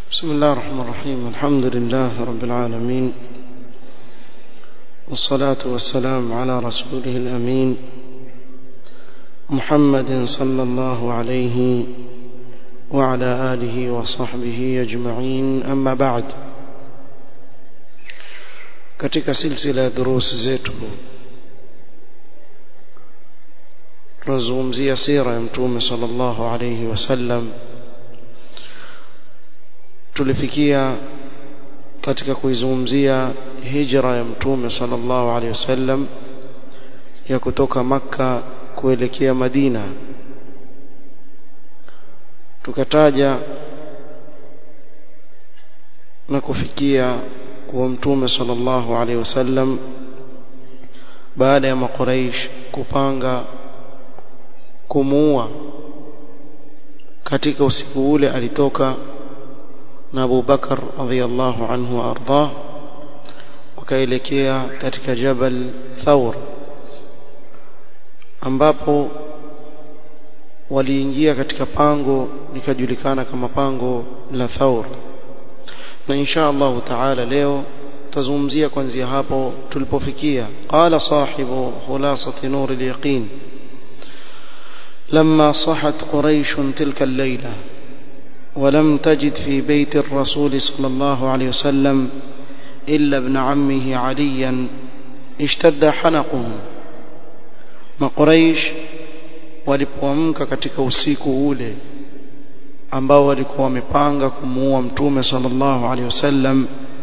بسم الله الرحمن الرحيم الحمد لله رب العالمين والصلاة والسلام على رسوله الأمين محمد صلى الله عليه وعلى آله وصحبه أجمعين أما بعد katika silsila ya durusi zetu tunazungumzia sira ya mtume sallallahu alayhi wasallam tulifikia katika kuizungumzia hijra ya mtume sallallahu alayhi wasallam ya kutoka makka kuelekea madina tukataja na kufikia kuwa mtume sallallahu alaihi wasallam baada ya makuraish kupanga kumuua katika usiku ule alitoka na Abu Bakar radhiyallahu anhu arda wakaelekea katika Jabal Thawr ambapo waliingia katika pango likajulikana kama pango la Thawr na insha Allah taala leo tazungumzia kuanzia hapo tulipofikia qala sahibu khulasati nur al-yaqin لما صحت قريش تلك الليلة ولم تجد في بيت الرسول صلى الله عليه وسلم إلا ابن عمه عليا اشتد حنقهم ما قريش walipoamka katika usiku ule ambao walikuwa wamepanga kumuua mtume sallallahu alaihi wasallam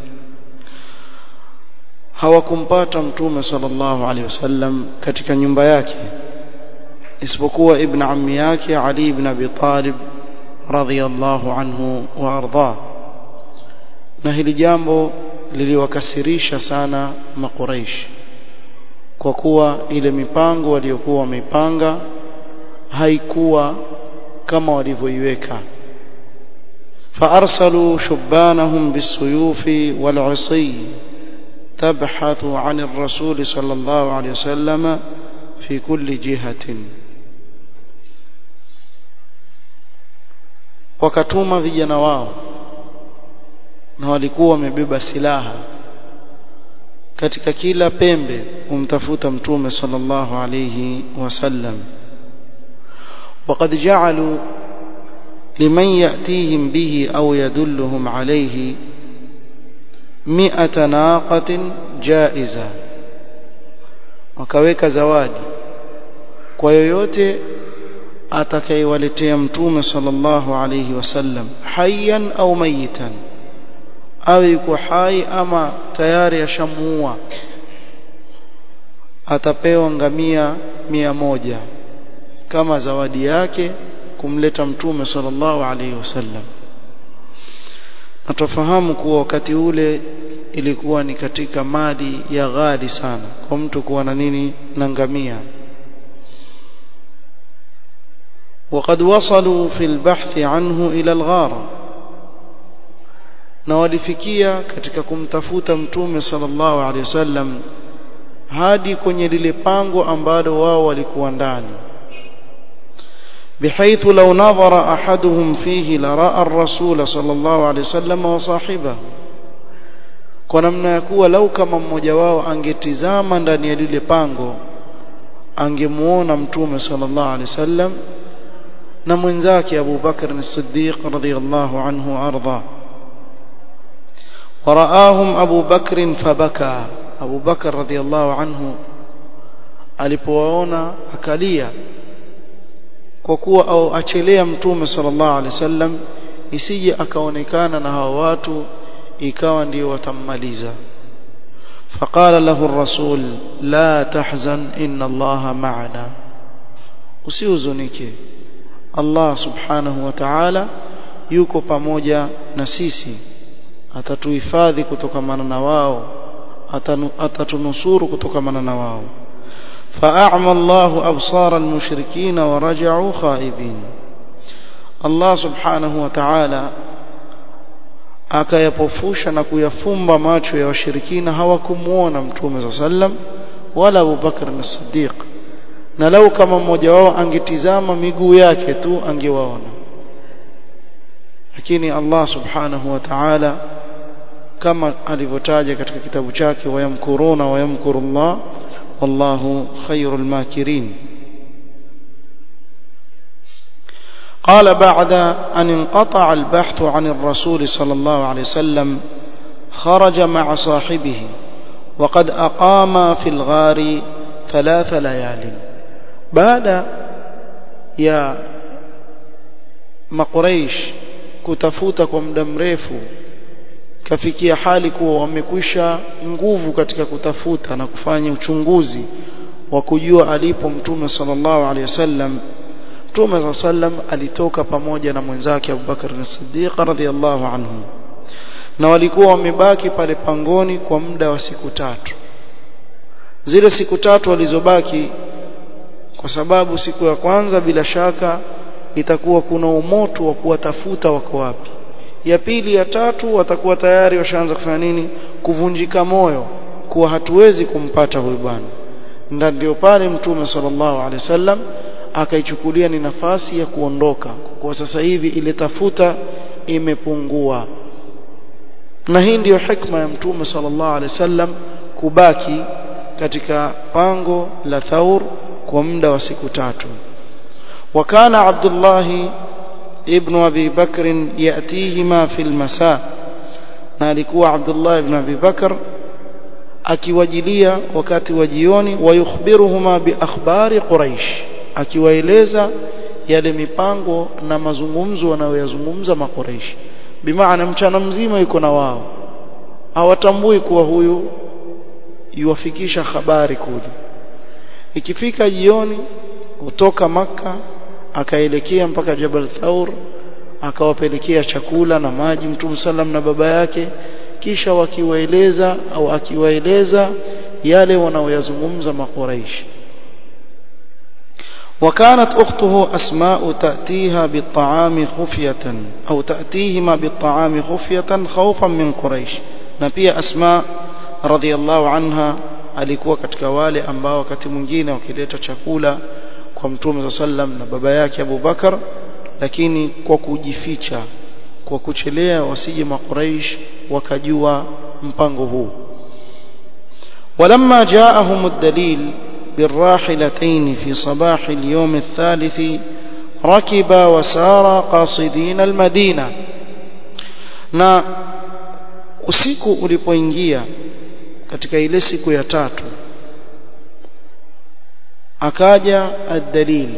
hawakumpata mtume sallallahu alaihi wasallam katika nyumba yake isipokuwa ibn ammi yake Ali ibn Abi Talib radhiyallahu anhu wa arda na hili jambo liliwakasirisha sana makuraish kwa kuwa ile mipango waliokuwa wameipanga haikuwa kama walivyoiweka فأرسلوا شبانهم بالسيوف والعصي تبحث عن الرسول صلى الله عليه وسلم في كل جهة wakatuma vijana wao na walikuwa wamebeba silaha katika kila pembe kumtafuta mtume sallallahu alayhi wasallam وقد جعلوا لمن يأتيهم به أو يدلهم عليه مئة ناقة جائزة wakaweka zawadi kwa yoyote atakayewaletea mtume sallallahu alayhi wasallam hayyan au mayitan awe yuko hai ama tayari ashamuua atapewa ngamia mia moja kama zawadi yake kumleta mtume sallallahu alaihi wasallam na tufahamu kuwa wakati ule ilikuwa ni katika mali ya ghali sana kwa mtu kuwa na nini na ngamia وقد وصلوا في البحث عنه إلى الغار na walifikia katika kumtafuta mtume sallallahu alaihi wasallam hadi kwenye lile pango ambalo wao walikuwa ndani بحيث لو نظر أحدهم فيه لرأى الرسول صلى الله عليه وسلم وصاحبه kwa namna ya kuwa lau kama mmoja wao angetizama ndani ya lile pango angemuona mtume sallallahu alaihi wasallam na mwenzake Abu Bakr as-Siddiq radhiyallahu anhu arda waraahum Abu Bakr fabaka Abu Bakr radhiyallahu anhu alipowaona akalia kwa kuwa au achelea mtume sallallahu alaihi wasallam isije akaonekana na hao watu ikawa ndio watammaliza فقال له الرسول لا تحزن إن الله معنا usihuzunike Allah subhanahu wa ta'ala yuko pamoja na sisi atatuhifadhi kutokamana na wao atatunusuru kutokamana na wao فأعمى الله أبصار المشركين ورجعوا خائبين الله سبحانه وتعالى akayapofusha na kuyafumba macho ya washirikina hawakumuona mtume صلى الله عليه وسلم wala Abu Bakr as-Siddiq na lau kama mmoja wao angetizama miguu yake tu angewaona lakini Allah subhanahu wa ta'ala kama alivyotaja katika kitabu chake wayamkuruna wayamkurullah wallahu khairul makirin قال بعد أن انقطع البحث عن الرسول صلى الله عليه وسلم خرج مع صاحبه وقد أقام في الغار ثلاث ليال بعد يا مقريش kutafuta kwa muda mrefu kafikia hali kuwa wamekwisha nguvu katika kutafuta na kufanya uchunguzi wa kujua alipo mtume sallallahu alaihi wasallam mtume sallam alitoka pamoja na mwenzake Abubakar as-Siddiq radhiyallahu anhu na walikuwa wamebaki pale pangoni kwa muda wa siku tatu zile siku tatu walizobaki kwa sababu siku ya kwanza bila shaka itakuwa kuna umoto wa kuwatafuta wako wapi ya pili ya tatu watakuwa tayari washaanza kufanya nini kuvunjika moyo kuwa hatuwezi kumpata huyu bwana ndio pale mtume sallallahu alaihi wasallam akaichukulia ni nafasi ya kuondoka kwa sasa hivi ile tafuta imepungua na hii ndiyo hikma ya mtume sallallahu alaihi wasallam kubaki katika pango la Thaur kwa muda wa siku tatu وكان عبد الله ابن أبي بكر يأتيهما في المساء نالكوا عبد الله بن أبي بكر akiwajilia wakati wa jioni wayukhbiruhuma biakhbari quraish akiwaeleza yale mipango na mazungumzo wanayoyazungumza makuraish bimaana mchana mzima yuko na wao hawatambui kuwa huyu yuwafikisha habari kule ikifika jioni kutoka maka akaelekea mpaka Jabal Thaur akawapelekea chakula na maji Mtume sallam na baba yake kisha wakiwaeleza au akiwaeleza yale wanaoyazungumza makuraish وكانت أخته أسماء تأتيها بالطعام خفية أو تأتيهما بالطعام خفية خوفا من قريش نبي أسماء رضي الله عنها alikuwa katika wale ambao wakati mwingine wakileta chakula kwa mtume sallam na baba yake Abu Bakar lakini kwa kujificha kwa kuchelea wasije makuraish wakajua mpango huu ولما جاءهم الدليل بالراحلتين في صباح اليوم الثالث ركب وسار قاصدين المدينة na usiku ulipoingia katika ile siku ya tatu akaja ad-dalil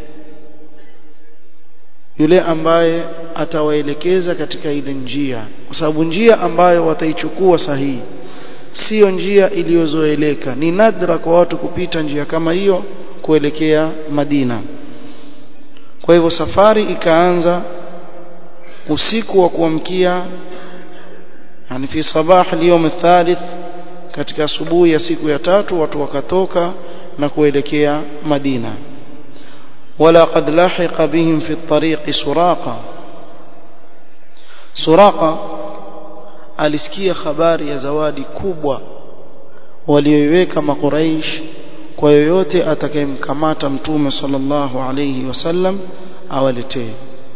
yule ambaye atawaelekeza katika ile njia kwa sababu njia ambayo wataichukua sahihi sio njia iliyozoeleka ni nadra kwa watu kupita njia kama hiyo kuelekea Madina kwa hivyo safari ikaanza usiku wa kuamkia yani fi sabah al-yawm al-thalith katika asubuhi ya siku ya tatu watu wakatoka na kuelekea Madina wala qad lahiqa bihim fi at-tariq suraqa suraqa alisikia habari ya zawadi kubwa walioiweka makuraish kwa yoyote atakayemkamata mtume sallallahu alayhi wasallam awaletee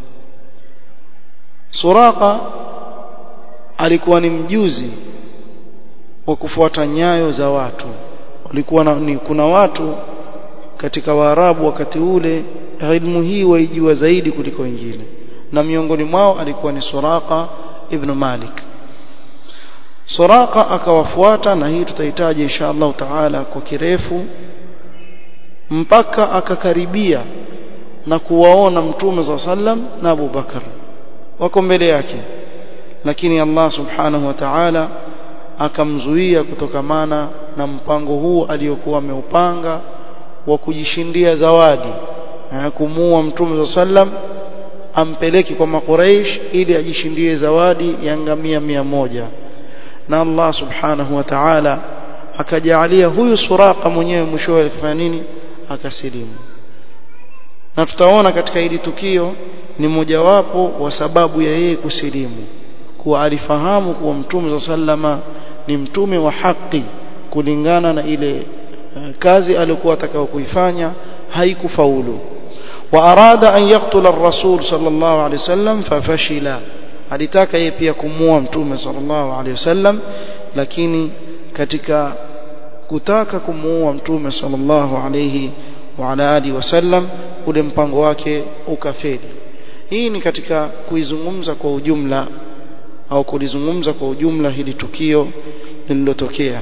Suraka alikuwa ni mjuzi wa kufuata nyayo za watu walikuwa na, ni, kuna watu katika Waarabu wakati ule ilmu hii waijua zaidi kuliko wengine na miongoni mwao alikuwa ni Suraka ibn Malik Suraka akawafuata na hii tutahitaji insha Allah taala kwa kirefu mpaka akakaribia na kuwaona mtume za sallam na Abu Bakar wako mbele yake lakini Allah subhanahu wa ta'ala akamzuia kutokamana na mpango huu aliyokuwa ameupanga wa kujishindia zawadi na kumuua mtume za sallam ampeleke kwa makuraish ili ajishindie zawadi ya ngamia mia moja na Allah subhanahu wa ta'ala akajalia huyu suraka mwenyewe mwishowe alifanya nini akasilimu na tutaona katika hili tukio ni mojawapo wa sababu ya yeye kusilimu kuwa alifahamu kuwa mtume za sallama ni mtume wa haki kulingana na ile kazi aliyokuwa atakao kuifanya haikufaulu وأراد أن يقتل الرسول صلى الله عليه وسلم ففشل alitaka yeye pia kumuua mtume sallallahu alaihi wasallam lakini katika kutaka kumuua mtume sallallahu alaihi wa ala alihi wasallam ule mpango wake ukafeli hii ni katika kuizungumza kwa ujumla au kulizungumza kwa ujumla hili tukio lililotokea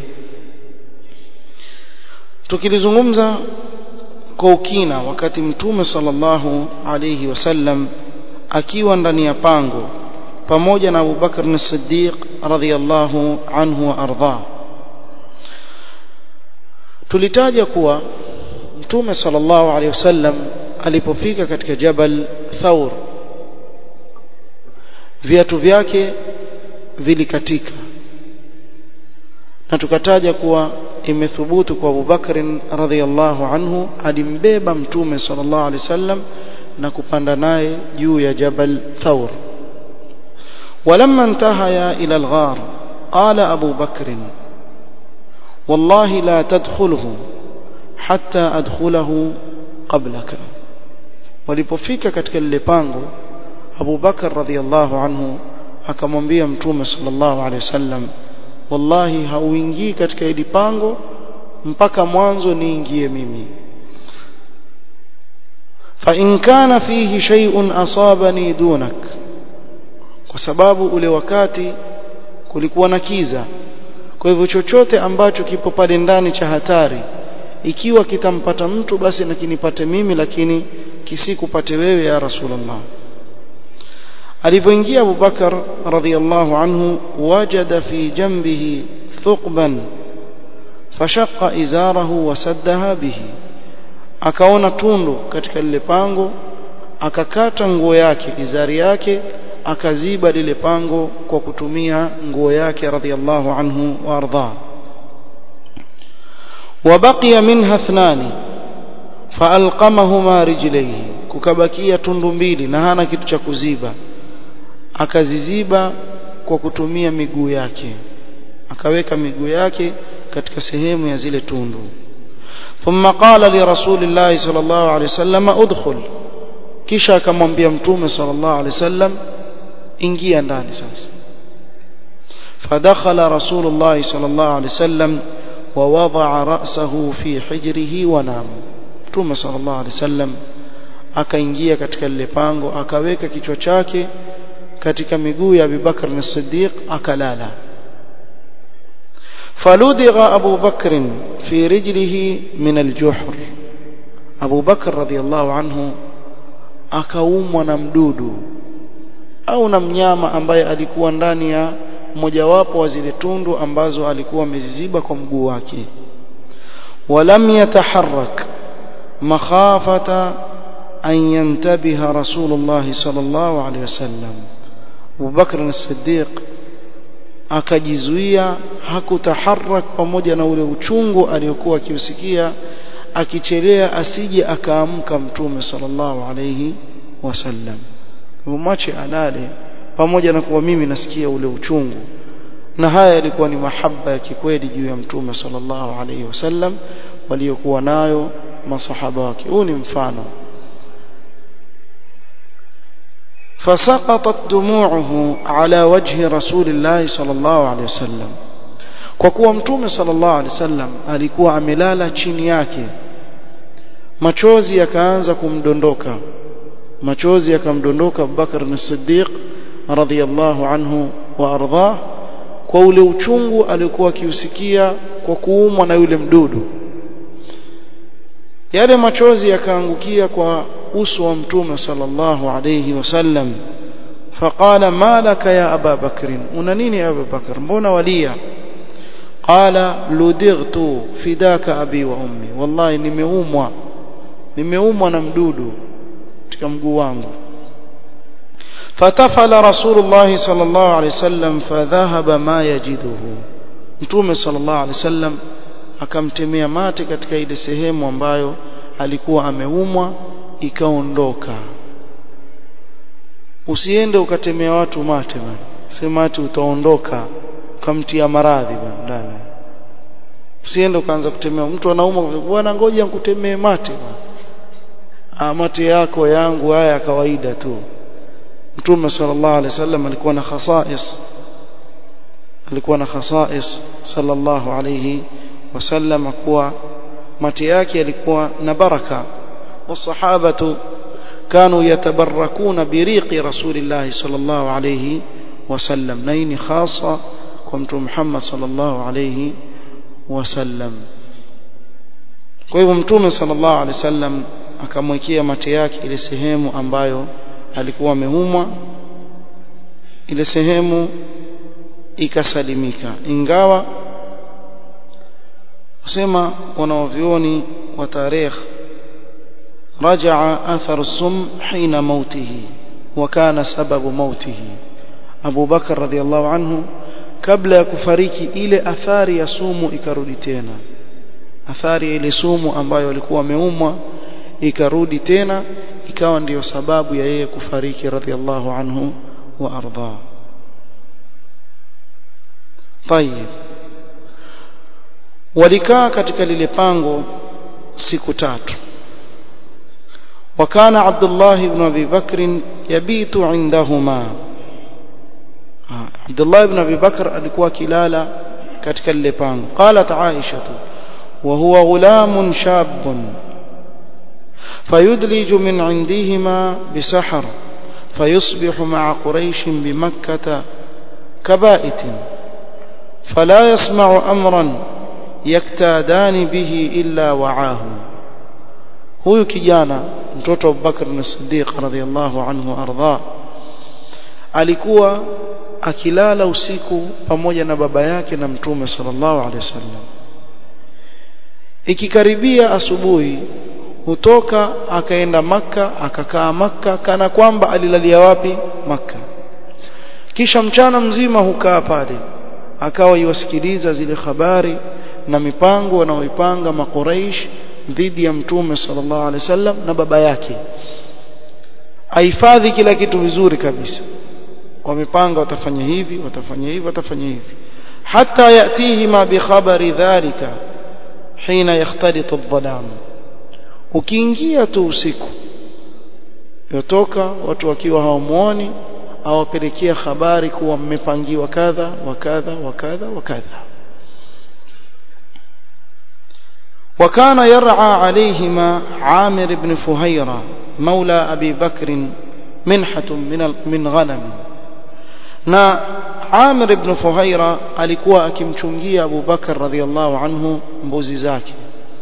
tukilizungumza kwa ukina wakati mtume sallallahu alayhi wasallam akiwa ndani ya pango pamoja na Abu Bakar as-Siddiq radhiyallahu anhu wa ardha tulitaja kuwa mtume sallallahu alayhi wasallam alipofika katika Jabal Thawr viatu vyake vilikatika na tukataja kuwa imethubutu kwa Abu Bakr radhiyallahu anhu alimbeba mtume sallallahu alaihi wasallam na kupanda naye juu ya Jabal Thawr ولما انتهيا إلى الغار قال أبو بكر والله لا تدخله حتى أدخله قبلك walipofika katika lile pango Abu Bakar radhiallahu anhu akamwambia mtume sallallahu alaihi wasallam wallahi hauingii katika hili pango mpaka mwanzo niingie mimi fa in kana fihi shay'un asabani dunak kwa sababu ule wakati kulikuwa na kiza kwa hivyo chochote ambacho kipo pale ndani cha hatari ikiwa kitampata mtu basi na kinipate mimi lakini kisikupate wewe ya rasulullah alivyoingia Abu Bakar radhiyallahu anhu wajada fi jambihi thuqban fashaqqa izarahu wasaddaha bihi akaona tundu katika lile pango akakata nguo yake izari yake akaziba lile pango kwa kutumia nguo yake radhiyallahu anhu wa ardha وبقي منها اثنان فالقمهما رجليه kukabakia tundu mbili na hana kitu cha kuziba akaziziba kwa kutumia miguu yake akaweka miguu yake katika sehemu ya zile tundu ثم قال لرسول الله صلى الله عليه وسلم ادخل kisha akamwambia mtume صلى الله عليه وسلم ingia ndani sasa فدخل رسول الله صلى الله عليه وسلم ووضع رأسه في حجره ونام mtume صلى الله عليه وسلم akaingia katika lile pango akaweka kichwa chake katika miguu ya Abubakar as-Siddiq akalala faludgha Abu Bakr fi rijlihi min al-juhr Abu Bakr radhiyallahu anhu akaumwa na mdudu au na mnyama ambaye alikuwa ndani ya mojawapo wa zile tundu ambazo alikuwa ameziziba kwa mguu wake walam yataharrak makhafata an yantabiha rasulullah sallallahu alaihi wasallam Abu Bakr as-Siddiq akajizuia hakutaharak pamoja na ule uchungu aliyokuwa akiusikia akichelea asije akaamka mtume sallallahu alayhi wasallam mwache alale pamoja na kuwa mimi nasikia ule uchungu na haya yalikuwa ni mahaba ya kikweli juu ya mtume sallallahu alayhi wasallam waliokuwa nayo masahaba wake huu ni mfano فسقطت دموعه على وجه رسول الله صلى الله عليه وسلم kwa kuwa mtume sallallahu alaihi wasallam alikuwa amelala chini yake machozi yakaanza kumdondoka machozi yakamdondoka Abubakar as-Siddiq radhiyallahu anhu wa ardhah kwa ule uchungu aliokuwa akiusikia kwa kuumwa na yule mdudu yale machozi yakaangukia kwa uso wa mtume sallallahu alayhi wasallam faqala ma laka ya aba bakr una nini ya aba bakr mbona walia qala ludightu fidaka abi wa ummi wallahi nimeumwa nimeumwa na mdudu katika mguu wangu fatafala rasulullah sallallahu alayhi wasallam fadhahaba ma yajiduhu mtume sallallahu alayhi wasallam akamtemea mate katika ile sehemu ambayo alikuwa ameumwa ikaondoka usiende ukatemea watu mate bana sema ati utaondoka ukamtia maradhi bana ndani usiende ukaanza kutemea mtu anauma bwana ngoja nikutemee mate bana mate yako yangu haya kawaida tu mtume sallallahu alaihi wasallam alikuwa na khasais alikuwa na khasais sallallahu alaihi wasallam kuwa mate yake yalikuwa na baraka والصحابه كانوا يتبركون بريق رسول الله صلى الله عليه وسلم نين خاصه كنت محمد صلى الله عليه وسلم kwa hivyo mtume sallallahu alaihi wasallam akamwekea mate yake ile sehemu ambayo alikuwa ameumwa ile sehemu ikasalimika ingawa kusema wanaovioni wa tarikh رجع أثر السم حين موته وكان سبب موته أبو بكر رضي الله عنه kabla ya kufariki ile athari ya sumu ikarudi tena athari ile sumu ambayo alikuwa ameumwa ikarudi tena ikawa ndiyo sababu ya yeye kufariki radhiallahu anhu wa arda طيب walikaa katika lile pango siku tatu وكان عبد الله بن ابي بكر يبيت عندهما عبد الله بن ابي بكر alikuwa kilala katika lile pango قالت عائشه وهو غلام شاب فيدلج من عندهما بسحر فيصبح مع قريش بمكة كبائت فلا يسمع أمرا يكتادان به إلا وعاه huyu kijana mtoto wa Abubakar as-Siddiq radhiyallahu anhu arda alikuwa akilala usiku pamoja na baba yake na mtume sallallahu alaihi wasallam ikikaribia asubuhi hutoka akaenda maka akakaa maka kana kwamba alilalia wapi maka kisha mchana mzima hukaa pale akawa iwasikiliza zile habari na mipango wanaoipanga makuraish dhidi ya mtume sallallahu alaihi wasallam na baba yake ahifadhi kila kitu vizuri kabisa wamepanga watafanya hivi watafanya hivi watafanya hivi hata yatihi ma bi khabari dhalika hina yakhtalitu adh-dhalam ukiingia tu usiku yotoka watu wakiwa hawamuoni awapelekea habari kuwa mmepangiwa kadha wa kadha wa kadha wa kadha وكان يرعى عليهما عامر بن فهيرة مولى أبي بكر منحة من من غنم na Amir ibn Fuhaira alikuwa akimchungia Abu Bakar radhiallahu anhu mbuzi zake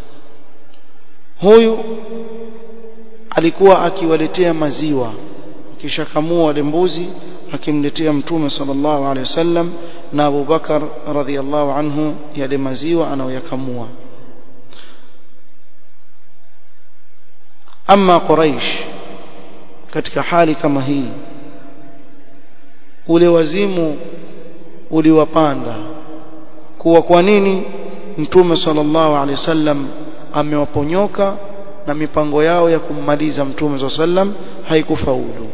huyu alikuwa akiwaletea maziwa kisha kamua wale mbuzi akimletea mtume sallallahu alaihi wasallam na Abu Bakar radhiallahu anhu yale maziwa anayoyakamua ama Quraish katika hali kama hii ule wazimu uliwapanda kuwa kwa nini mtume sallallahu alaihi wasallam amewaponyoka na mipango yao ya kummaliza mtume sallam haikufaulu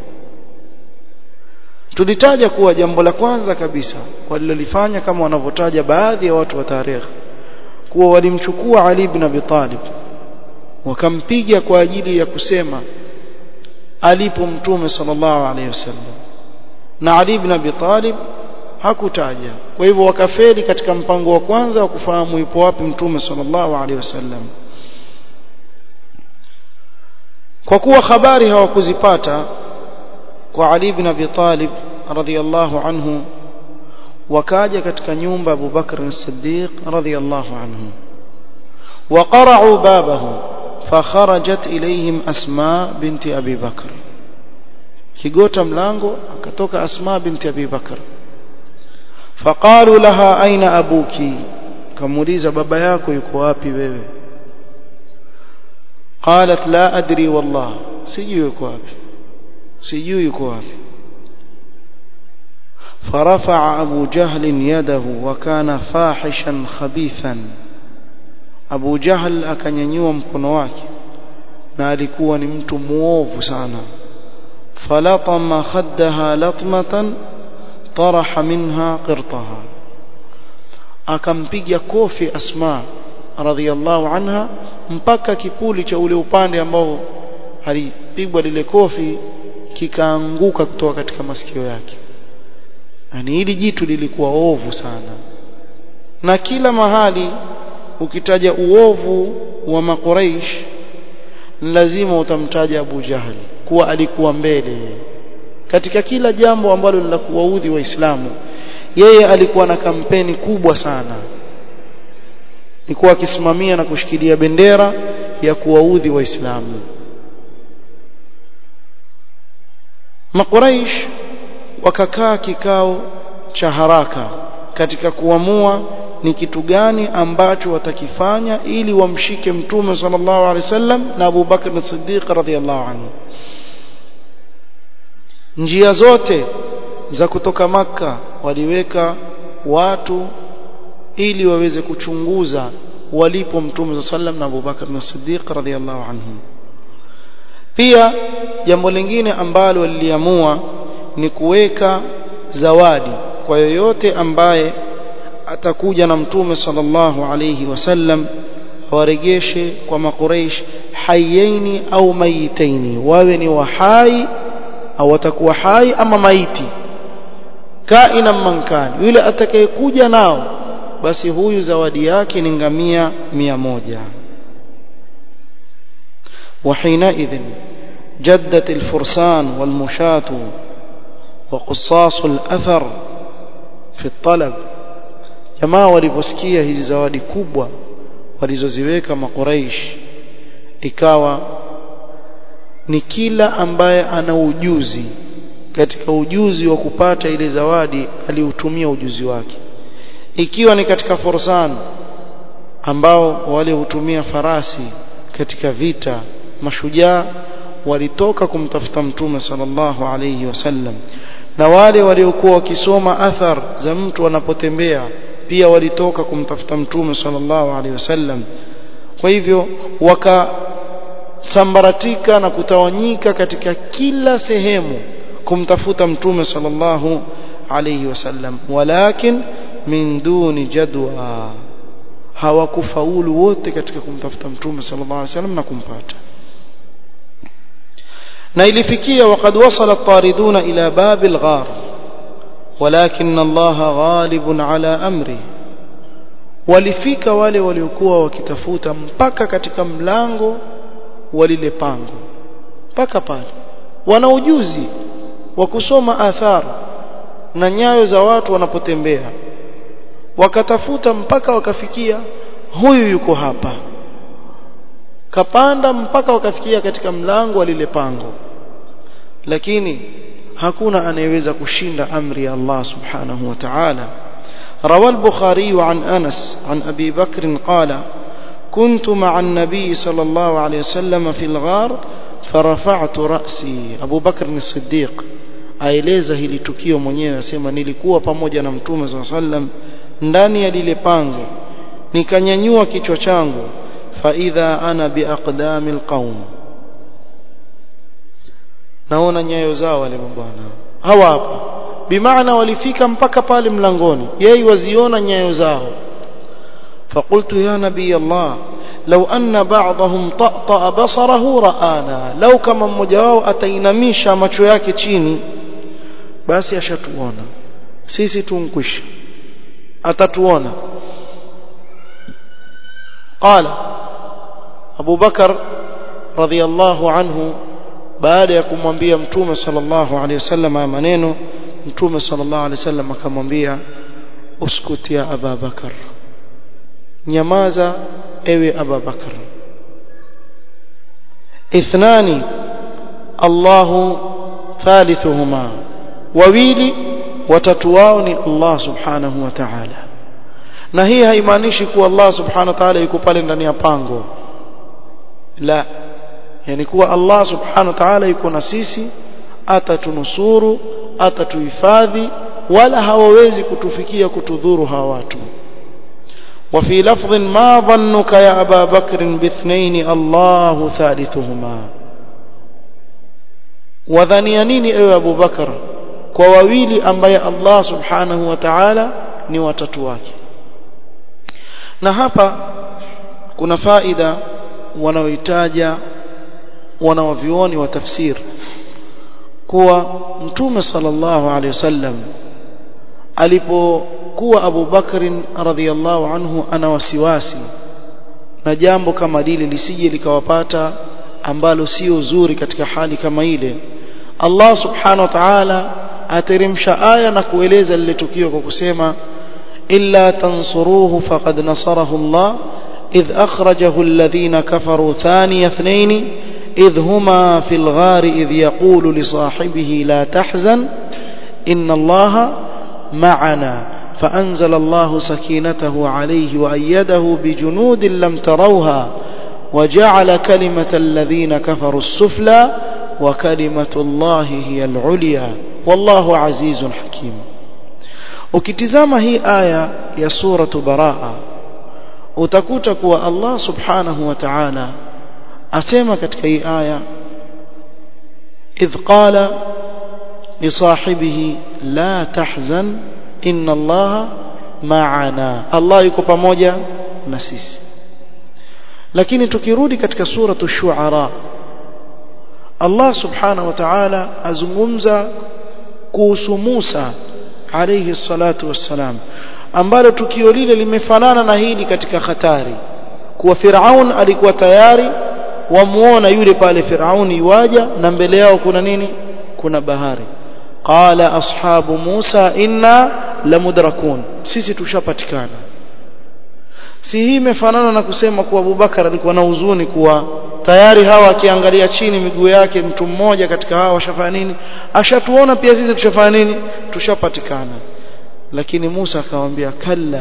tulitaja kuwa jambo la kwanza kabisa walilolifanya kama wanavyotaja baadhi ya watu wa tarehe kuwa walimchukua Ali ibn Abi Talib wakampiga kwa ajili ya kusema alipo mtume sallallahu alaihi wasallam na Ali ibn Abi Talib hakutaja kwa hivyo wakafeli katika mpango wa kwanza wa kufahamu yupo wapi mtume sallallahu alaihi wasallam kwa kuwa habari hawakuzipata kwa Ali ibn Abi Talib radhiyallahu anhu wakaja katika nyumba Abu Bakr as-Siddiq radhiyallahu anhu وقرعوا بابه فخرجت إليهم أسماء بنت أبي بكر kigota mlango akatoka Asma binti Abi Bakar faqalu laha aina abuki kamuuliza baba yako yuko wapi wewe qalat la adri wallah sijui yuko wapi sijui yuko wapi فرفع أبو جهل يده وكان فاحشا خبيثا أبو جهل akanyanyua mkono wake na alikuwa ni mtu muovu sana فلطم خدها لطمة طرح منها قرطها akampiga kofi Asma radhiallahu anha mpaka kipuli cha ule upande ambao alipigwa lile kofi kikaanguka kutoka katika masikio yake yani hili jitu lilikuwa ovu sana na kila mahali ukitaja uovu wa makuraish lazima utamtaja Abu Jahali kuwa alikuwa mbele katika kila jambo ambalo ni la kuwaudhi waislamu yeye alikuwa na kampeni kubwa sana alikuwa akisimamia na kushikilia bendera ya kuwaudhi waislamu makuraish wakakaa kikao cha haraka katika kuamua ni kitu gani ambacho watakifanya ili wamshike mtume sallallahu alaihi wasallam na Abu Bakr as-Siddiq radhiyallahu anhu njia zote za kutoka maka waliweka watu ili waweze kuchunguza walipo mtume sallam na Abu Bakr as-Siddiq radhiyallahu anhu pia jambo lingine ambalo waliliamua ni kuweka zawadi kwa yoyote ambaye atakuja na mtume sallallahu alayhi wasallam awaregeshe kwa makureish hayaini au mayitaini wawe ni wahai au watakuwa hai ama maiti kaina mankani yule atakayekuja nao basi huyu zawadi yake ni ngamia mia moja وحينئذ جدت الفرسان والمشاة وقصاص الأثر في الطلب jamaa waliposikia hizi zawadi kubwa walizoziweka makuraish ikawa ni kila ambaye ana ujuzi katika ujuzi wa kupata ile zawadi aliutumia ujuzi wake ikiwa ni katika fursan ambao wale hutumia farasi katika vita mashujaa walitoka kumtafuta mtume sallallahu alayhi wasallam na wale waliokuwa wakisoma athar za mtu anapotembea pia walitoka kumtafuta mtume sallallahu alaihi wasallam kwa hivyo wakasambaratika na kutawanyika katika kila sehemu kumtafuta mtume sallallahu alaihi wasallam walakin min duni jadwa hawakufaulu wote katika kumtafuta mtume sallallahu alaihi wasallam na kumpata na ilifikia waqad wasala at-tariduna ila babil ghar ولكن الله غالب على امره walifika wale waliokuwa wakitafuta mpaka katika mlango wa lile pango mpaka pale wana ujuzi wa kusoma athar na nyayo za watu wanapotembea wakatafuta mpaka wakafikia huyu yuko hapa kapanda mpaka wakafikia katika mlango wa lile pango lakini hakuna anayeweza kushinda amri ya Allah subhanahu wa ta'ala روى البخاري عن أنس عن أبي بكر قال كنت مع النبي صلى الله عليه وسلم في الغار فرفعت رأسي أبو بكر الصديق aeleza hili tukio mwenyewe asema nilikuwa pamoja na mtume saa sallam ndani ya lile pango nikanyanyua kichwa changu faidha ana biaqdami lqaum naona nyayo zao wale mabwana hawa hapa bimaana walifika mpaka pale mlangoni yeye waziona nyayo zao فقلت يا نبي الله لو أن بعضهم طأطأ بصره رآنا لو كما mmoja wao atainamisha macho yake chini basi ashatuona sisi tunkwisha atatuona قال أبو بكر رضي الله عنه baada ya kumwambia mtume sallallahu alaihi wasallam haya maneno mtume sallallahu alaihi wasallam akamwambia uskut ya Aba Bakar nyamaza ewe Aba Bakar ithnani Allahu thalithuhuma wawili watatu wao ni Allah subhanahu wa ta'ala na hii haimaanishi kuwa Allah subhanahu wa ta'ala yuko pale ndani ya pango la yani kuwa Allah subhanahu wa ta'ala yuko na sisi atatunusuru atatuhifadhi wala hawawezi kutufikia kutudhuru hawa watu وفي لفظ ما ظنك يا أبا بكر باثنين الله ثالثهما وذني نيني أيها أبو بكر كواويلي أنبي الله سبحانه وتعالى ni watatu wake na hapa kuna faida wanaoitaja wanawavioni wa tafsir kuwa mtume sallallahu alaihi wasallam alipokuwa Abu Bakrin radhiallahu anhu ana wasiwasi na jambo kama lile lisije likawapata ambalo sio zuri katika hali kama ile Allah subhanahu wa ta'ala ateremsha aya na kueleza lile tukio kwa kusema illa tansuruhu faqad nasarahu Allah idh akhrajahu alladhina kafaru thaniya ithnain idh huma fil ghari idh yaqulu li sahibihi la tahzan inna Allah ma'ana فأنزل الله سكينته عليه وأيده بجنود لم تروها وجعل كلمة الذين كفروا السفلى وكلمة الله هي العليا والله عزيز حكيم ukitizama hii aya ya suratu baraa utakuta kuwa Allah subhanahu wa ta'ala asema katika hii aya idh qala li sahibihi la tahzan inna allaha ma'ana Allah yuko pamoja na sisi lakini tukirudi katika suratu shuara Allah subhanahu wa ta'ala azungumza kuhusu Musa alayhi salatu wassalam ambalo tukio lile limefanana na hili katika hatari kuwa Firaun alikuwa tayari wamuona yule pale Firauni yuaja na mbele yao kuna nini kuna bahari qala ashabu Musa inna lamudrakun sisi tushapatikana si hii imefanana na kusema kuwa Abubakar alikuwa na huzuni kuwa tayari hawa akiangalia chini miguu yake mtu mmoja katika hawa washafanya nini ashatuona pia sisi tushafanya nini tushapatikana lakini Musa akamwambia kalla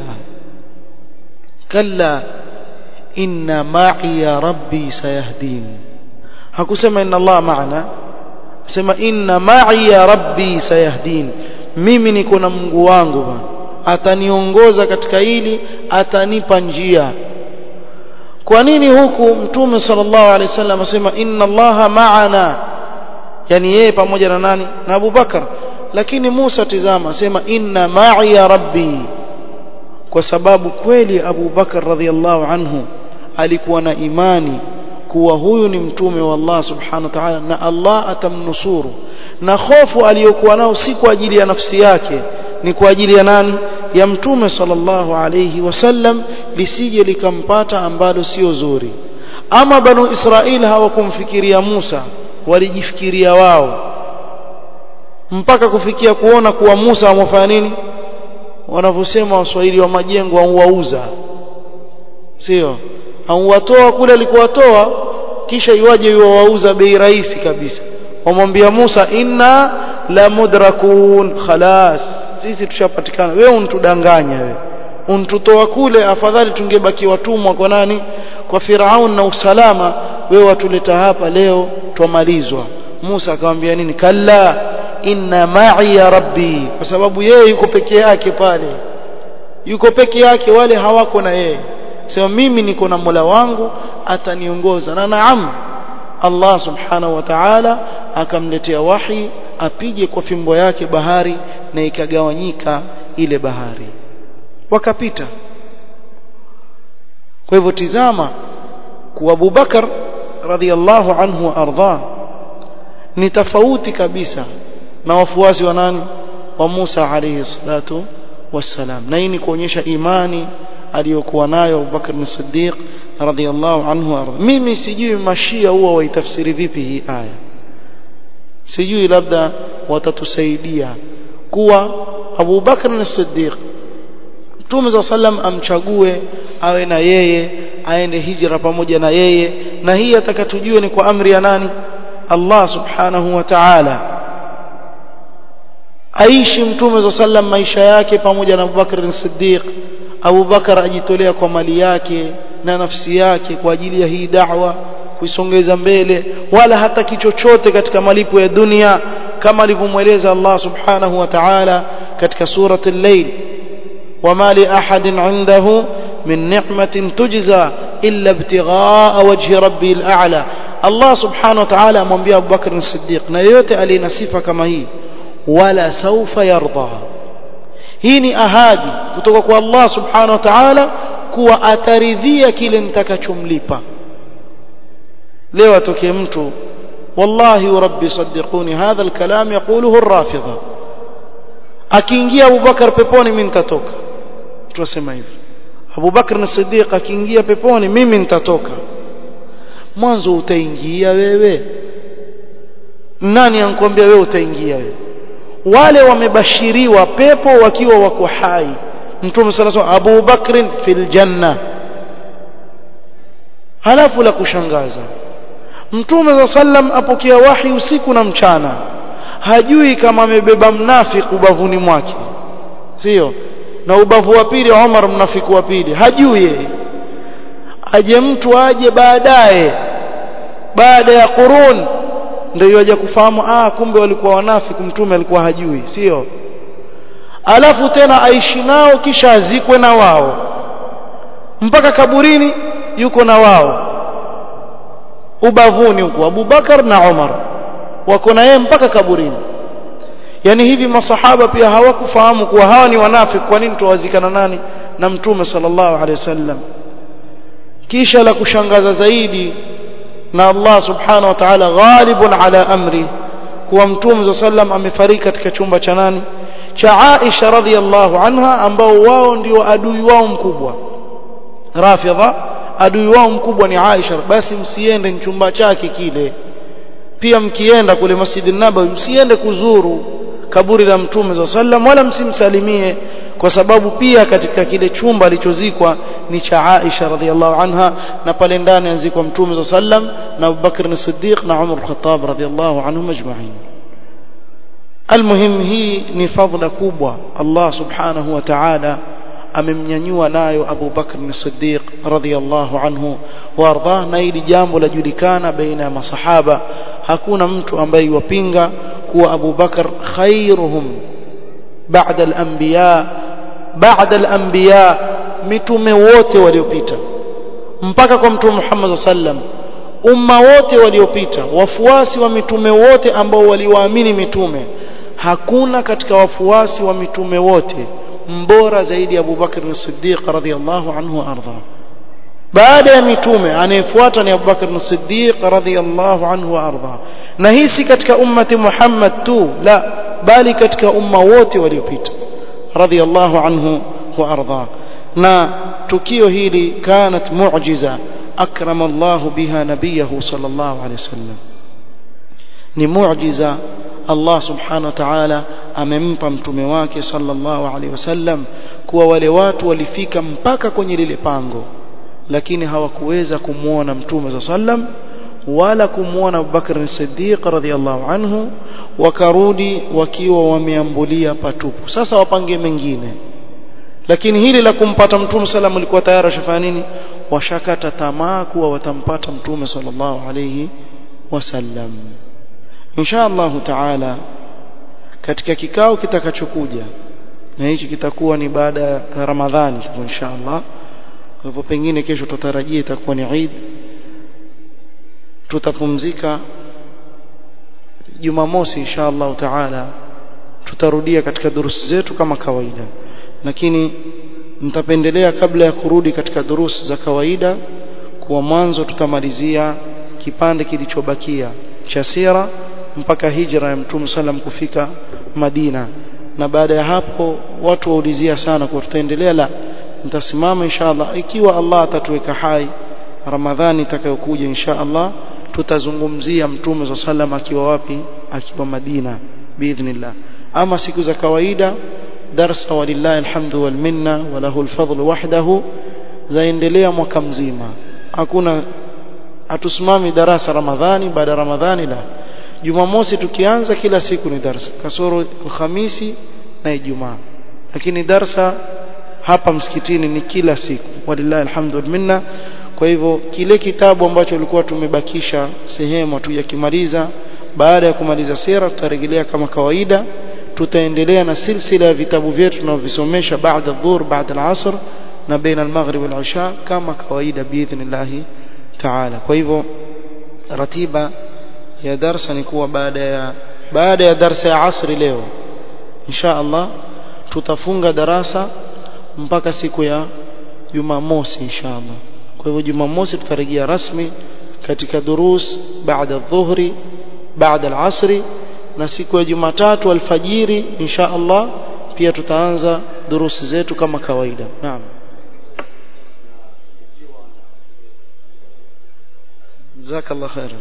kalla inna ma'i ya rabbi sayahdin hakusema inna Allah ma'ana sema inna ma'i ya rabbi sayahdin mimi niko na Mungu wangu bwana ataniongoza katika hili atanipa njia kwa nini huku mtume sallallahu alaihi wasallam asema inna allaha ma'ana yani yeye pamoja na nani na Abu Bakar lakini Musa tizama asema inna ma'i ya rabbi kwa sababu kweli Abu Bakar radhiallahu anhu alikuwa na imani kuwa huyu ni mtume wa Allah subhanahu wa ta'ala na Allah atamnusuru na hofu aliyokuwa nao si kwa ajili ya nafsi yake ni kwa ajili ya nani ya mtume sallallahu alayhi wasallam lisije likampata ambalo sio zuri ama banu israeli hawakumfikiria Musa walijifikiria wao mpaka kufikia kuona kuwa Musa amefanya nini wanavyosema waswahili wa majengo auwauza sio auwatoa kule alikowatoa kisha iwaje yuwauza bei rahisi kabisa wamwambia Musa inna la mudrakun khalas sisi tushapatikana wewe untudanganya wewe untutoa kule afadhali tungebaki watumwa kwa nani kwa Firaun na usalama wewe watuleta hapa leo twamalizwa Musa akamwambia nini kalla inna ma'i ya rabbi kwa sababu yeye yuko peke yake pale yuko peke yake wale hawako na yeye sema mimi niko na Mola wangu ataniongoza na naam Allah subhanahu wa ta'ala akamletea wahi apige kwa fimbo yake bahari na ikagawanyika ile bahari wakapita kwa hivyo tizama kwa Abu Bakar radhiallahu anhu ardha ni tofauti kabisa na wafuasi wa nani wa Musa alayhi salatu wassalam na hii ni kuonyesha imani aliyokuwa nayo Abu Bakar as-Siddiq radhiallahu anhu ardha mimi sijui mashia huwa waitafsiri vipi hii aya sijui labda watatusaidia kuwa Abu Bakr as-Siddiq Mtume za sallam amchague awe na yeye aende hijra pamoja na yeye na hii atakatujue ni kwa amri ya nani Allah subhanahu wa ta'ala aishi Mtume za sallam maisha yake pamoja na Abu Bakr as-Siddiq Abu Bakar ajitolea kwa mali yake na nafsi yake kwa ajili ya hii da'wa kuisongeza mbele wala hata kichochote katika malipo ya dunia kama alivyomweleza Allah subhanahu wa ta'ala katika surati al-layl wama li ahadin 'indahu min ni'matin tujza illa ibtigha'a wajhi rabbil a'la Allah subhanahu wa ta'ala amwambia Abu Bakr as-Siddiq na yeyote aliyena sifa kama hii wala saufa yarda hii ni ahadi kutoka kwa Allah subhanahu wa ta'ala kuwa ataridhia kile nitakachomlipa leo atokee mtu wallahi rabbi saddiquni hadha alkalam yaquluhu ar-rafidha akiingia Abu Bakar peponi mimi nitatoka tunasema hivi Abu Bakar na Siddiq akiingia peponi mimi nitatoka mwanzo utaingia wewe nani ankwambia wewe utaingia wewe wale wamebashiriwa pepo wakiwa wako hai mtume sallallahu alaihi wasallam Abu Bakr fil janna halafu la kushangaza mtume sallam apokea wahi usiku na mchana hajui kama amebeba mnafiki ubavuni mwake sio na ubavu wa pili Umar mnafiki wa pili hajui yeye aje mtu aje baadaye baada ya qurun ndio yaje kufahamu ah kumbe walikuwa wanafiki mtume alikuwa hajui sio alafu tena aishi nao kisha azikwe na wao mpaka kaburini yuko na wao ubavuni huko Abubakar na Umar wako na yeye mpaka kaburini yani hivi masahaba pia hawakufahamu kuwa hawa ni wanafiki kwa nini tuwazikana nani na mtume sallallahu alaihi wasallam kisha la kushangaza zaidi na Allah subhanahu wa ta'ala ghalibun ala amri kuwa mtume sallam amefariki katika chumba cha nani cha Aisha radhiallahu anha ambao wao ndio adui wao mkubwa Rafidha adui wao mkubwa ni Aisha basi msiende chumba chake kile pia mkienda kule Masjid Nabawi msiende kuzuru kaburi la Mtume sallam wala msimsalimie kwa sababu pia katika kile chumba alichozikwa ni cha Aisha radhiallahu anha na pale ndani anzikwa Mtume sallam na Abu Bakr as-Siddiq na Umar al-Khattab radhiallahu anhum ajma'in المهم hii ni fadhila kubwa Allah subhanahu wa ta'ala amemnyanyua nayo Abu Bakr as-Siddiq radhiyallahu anhu warda na hili jambo lajulikana baina ya masahaba hakuna mtu ambaye yupinga kuwa Abu Bakr khairuhum ba'da al-anbiya ba'da al-anbiya mitume wote waliopita mpaka kwa mtume Muhammad sallam umma wote waliopita wafuasi wa mitume wote ambao waliwaamini mitume hakuna katika wafuasi wa mitume wote mbora zaidi ya Abu Bakr as-Siddiq radhiyallahu anhu arda baada ya mitume anayefuata ni Abu Bakr as-Siddiq radhiyallahu anhu arda na hii si katika ummati Muhammad tu la bali katika umma wote waliopita radhiyallahu anhu wa arda na tukio hili kanat mu'jiza akrama Allah biha nabiyahu sallallahu alayhi wasallam ni muujiza Allah subhanahu wa ta'ala amempa mtume wake sallallahu alaihi wasallam kuwa wale watu walifika mpaka kwenye lile pango lakini hawakuweza kumuona mtume sallam wala kumuona Abubakar as-Siddiq radhiyallahu anhu wakarudi wakiwa wameambulia patupu sasa wapange mengine lakini hili la kumpata mtume sallam alikuwa tayari ashafanya nini washakata tamaa kuwa watampata mtume sallallahu alayhi wasallam insha Allah taala katika kikao kitakachokuja na hichi kitakuwa ni baada ya Ramadhani insha Allah kwa hivyo pengine kesho tutarajia itakuwa ni Eid tutapumzika Jumamosi insha Allah taala tutarudia katika durusi zetu kama kawaida lakini nitapendelea kabla ya kurudi katika durusi za kawaida kuwa mwanzo tutamalizia kipande kilichobakia cha sira mpaka hijra ya Mtume sallam kufika Madina na baada ya hapo watu waulizia sana kwa tutaendelea la nitasimama inshallah ikiwa Allah atatuweka hai Ramadhani itakayokuja inshallah tutazungumzia Mtume sallam akiwa wapi akiwa Madina biidhnillah ama siku za kawaida darsa walillahi alhamdu wal minna wa lahu alfadl wahdahu zaendelea mwaka mzima hakuna hatusimami darasa Ramadhani baada ya Ramadhani la Jumamosi tukianza kila siku ni darsa kasoro Alhamisi na Ijumaa lakini darsa hapa msikitini ni kila siku walillahi alhamdu wal minna kwa hivyo kile kitabu ambacho ulikuwa tumebakisha sehemu tujakimaliza baada ya kumaliza sira tutarejelea kama kawaida tutaendelea na silsila ya vitabu vyetu tunavyovisomesha baada dhuhur baada al-asr na baina al-maghrib wal-isha kama kawaida biidhnillah taala kwa hivyo ratiba ya darsa ni kuwa baada ya baada ya darsa ya asri leo insha Allah tutafunga darasa mpaka siku ya Jumamosi insha Allah kwa hivyo Jumamosi tutarejea rasmi katika durus baada dhuhri baada al-asri na siku ya Jumatatu alfajiri insha Allah pia tutaanza durusi zetu kama kawaida naam jazakallah khairan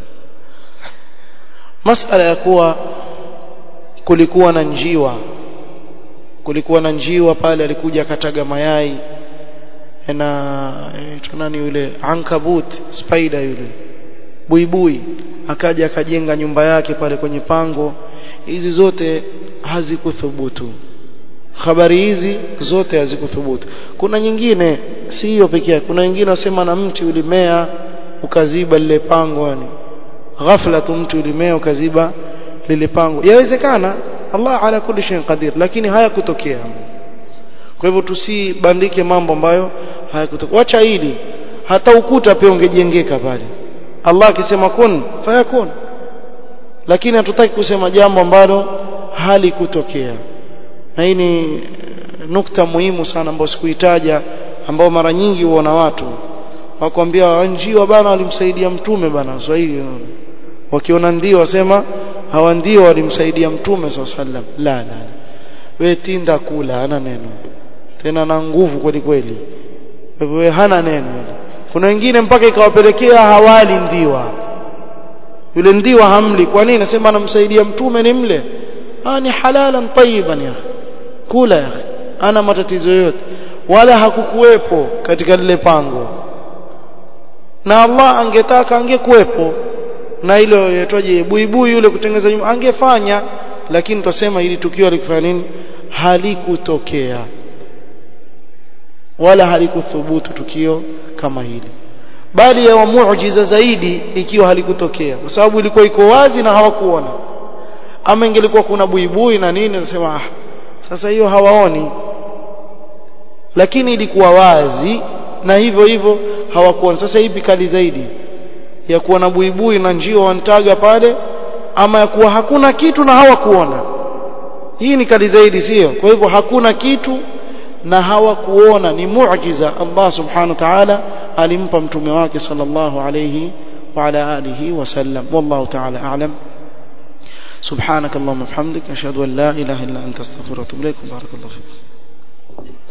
masala ya kuwa kulikuwa na njiwa kulikuwa na njiwa pale alikuja akataga mayai na tunani yule ankabut spider yule buibui akaja akajenga nyumba yake pale kwenye pango hizi zote hazikuthubutu habari hizi zote hazikuthubutu kuna nyingine si hiyo pekee kuna nyingine wasema na mti ulimea ukaziba lile pango yani ghafla tu mti ulimea ukaziba lile pango yawezekana Allah ala kulli shay'in qadir lakini hayakutokea kwa hivyo tusibandike mambo ambayo hayakutokea wacha hili hata ukuta pia ungejengeka pale Allah akisema kun fayakun lakini hatutaki kusema jambo ambalo halikutokea na hii ni nukta muhimu sana ambayo sikuitaja ambao mara nyingi huona watu wakwambia njiwa bana walimsaidia mtume bana swahili wakiona ndio wasema hawa ndio walimsaidia mtume sallam la la we tinda kula hana neno tena na nguvu kweli kweli wewe hana neno kuna wengine mpaka ikawapelekea hawali ndiwa yule ndiwa hamli kwa nini nasema anamsaidia mtume ni mle ah ni halalan tayyiban ya kula ya ana matatizo yote wala hakukuwepo katika lile pango na Allah angetaka angekuwepo na hilo yaitwaje buibui yule kutengeza nyumba angefanya lakini tutasema ili tukio alikufanya nini halikutokea wala halikuthubutu tukio kama hili bali ya muujiza zaidi ikiwa halikutokea kwa sababu ilikuwa iko wazi na hawakuona ama ingelikuwa kuna buibui na nini nasema ah sasa hiyo hawaoni lakini ilikuwa wazi na hivyo hivyo hawakuona sasa ipi kali zaidi ya kuwa na buibui na njio wantaga pale ama ya kuwa hakuna kitu na hawakuona hii ni kali zaidi sio kwa hivyo hakuna kitu na hawakuona ni muujiza Allah subhanahu wa ta'ala alimpa mtume wake sallallahu alayhi wa ala alihi wasallam wallahu ta'ala a'lam سبحانك اللهم وبحمدك اشهد ان لا اله الا انت استغفرك واتوب اليك بارك الله فيك